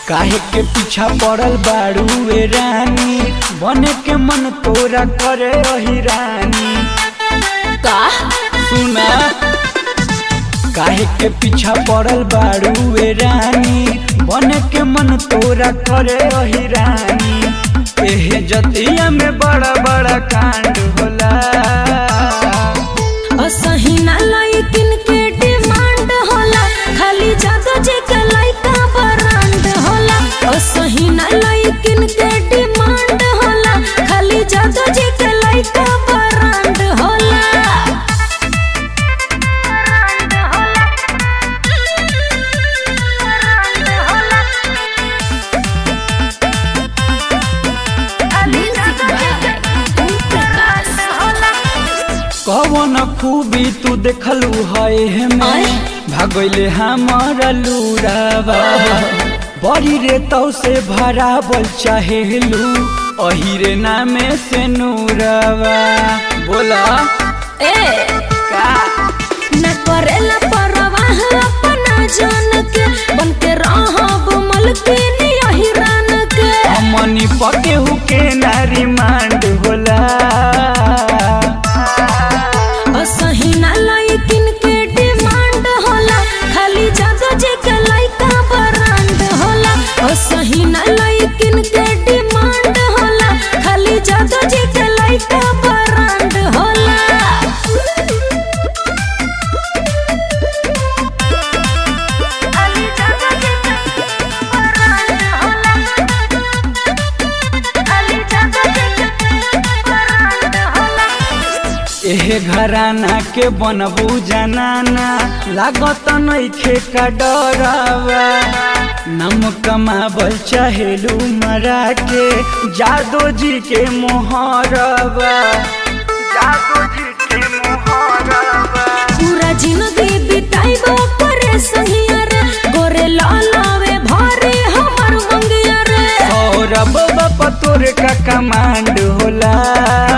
काहे के पीछा पड़ल बाड़ू ए रानी बने के मन तोरा करे रही रानी का सुना काहे के पीछा पड़ल बाड़ू ए रानी बने के मन तोरा करे रही रानी एहे जतिया में बड़ा बड़ा कांड होला असही ना लइकिन के डिमांड होला खाली जादो जे के लइका ब्रांड होला असही ना लइकिन के डिमांड होला खाली जादो जे के लइका ब्रांड होला ब्रांड होला ब्रांड होला खाली जादो जे के प्रकाश होला कवन खूबी तू देखलू है हमें आय? भागले हमारा लूरावा बड़ी रे तो से भरावल चाहेलू अही रे नामे से नूरावा बोला ए का न करेला परवाह अपना जान के बन के रहब मलकिन यही रान के हमनी पके हुके नारी मांड होला असही ना लइकिन के डिमांड होला खाली जादो जे के लइका ब्रांड होला असही ना लइकिन के डिमांड होला खाली जादो जे के लइका ब्रांड होला एहे घराना के बनबू जनाना लागत नइखे का डरावा नम कमाबल चाहेलू मरा के जादो जी के मोहरवा जादो जी के मोहरवा पूरा जिंदगी बिताइबो करे संगिया रे गोरे लालावे भारे हमर मंगिया रे और अब बाप तोरे का कमांड होला